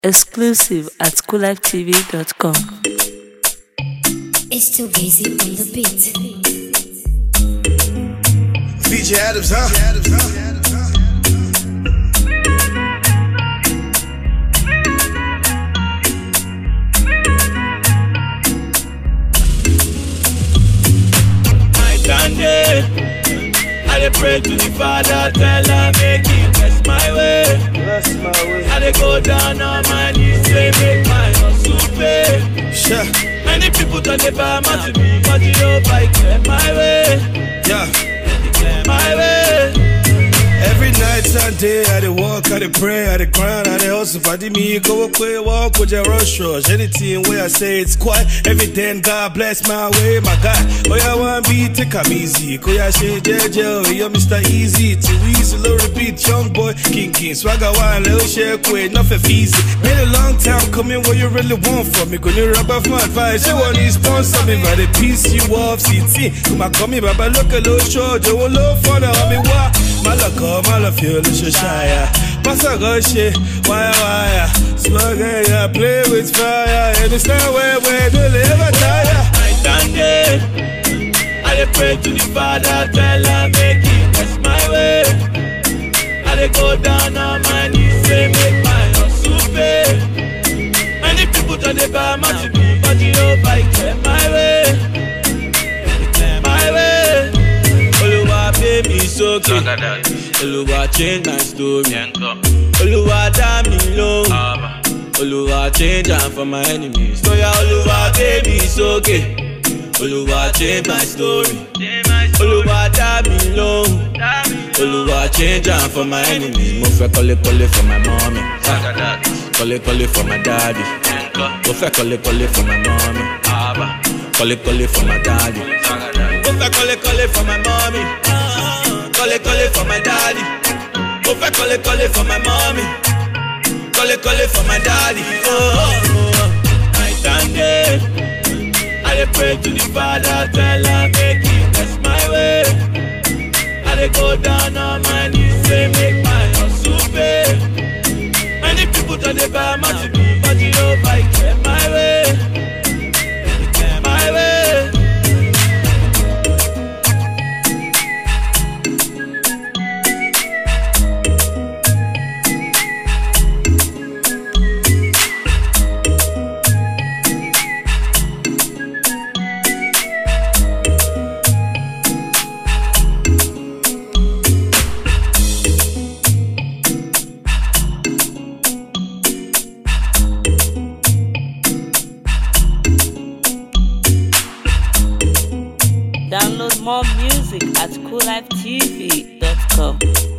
Exclusive at coolivetv.com. It's too easy on the beat. DJ Adams, huh? my Sunday. I dey pray to the Father, tell her make He bless my way. Bless my way. I dey go down on my knees, say make my hustle pay. Sure. Many people turn the bar to me, but you know I clear my way, Yeah. clear my way. Every night and day, I dey walk, I dey pray, I dey grind, I dey hustle. Fadi me, go away, walk with your rush rush. Anything where I say it's quiet, everything God bless my way, my God. Oh yeah, one beat, take 'em easy. Go yeah, shit, JJ, oh, you're Mr. Easy. Too easy, low repeat, young boy, king king. Swagger one, little shake, wait, nothing easy. Been a long time coming, what you really want from me? Gonna rub off my advice, you want to sponsor me, but the piece you off, CT. Come on, come here, Baba, look a little short, you will look for the homie, why? Malaka, malafio, little shire. Passa gauche, wire, wire. Slug, yeah, play with fire. And it's not where we do live, tire. my Sunday. I dey pray to the Father, tell her make He bless my way. I dey go down on my knees, say make my hustle pay. Many people turn the bar to me, but you know I clear my way, clear my way. Oluwa pay me sókè, Oluwa change my story, Oluwa dá mi lóhùn. Oluwa change am for my enemies. Oya Oluwa gbé mi sókè. Oluwa change my story. Oluwa dá mi lóhùn. Oluwa change am for my enemies. Mo fẹ́ kọ́lé kọ́lé for my mommy. Kọ́lé kọ́lé for my daddy. Mo fẹ́ kọ́lé kọ́lé for my mommy. Kọ́lé kọ́lé for my daddy. Mo fẹ́ kọ́lé kọ́lé for my mommy. Kọ́lé kọ́lé for my daddy. Mo fẹ́ kọ́lé kọ́lé for my mommy. Kọ́lé kọ́lé for my daddy. Oh, oh, oh. My Sunday. I dey pray to the Father, tell her make He bless my way. I dey go down on my knees, say make my hustle pay. Many people turn the bar to me, but you know I clear my way, clear my way. Download more music at coolivetv.com.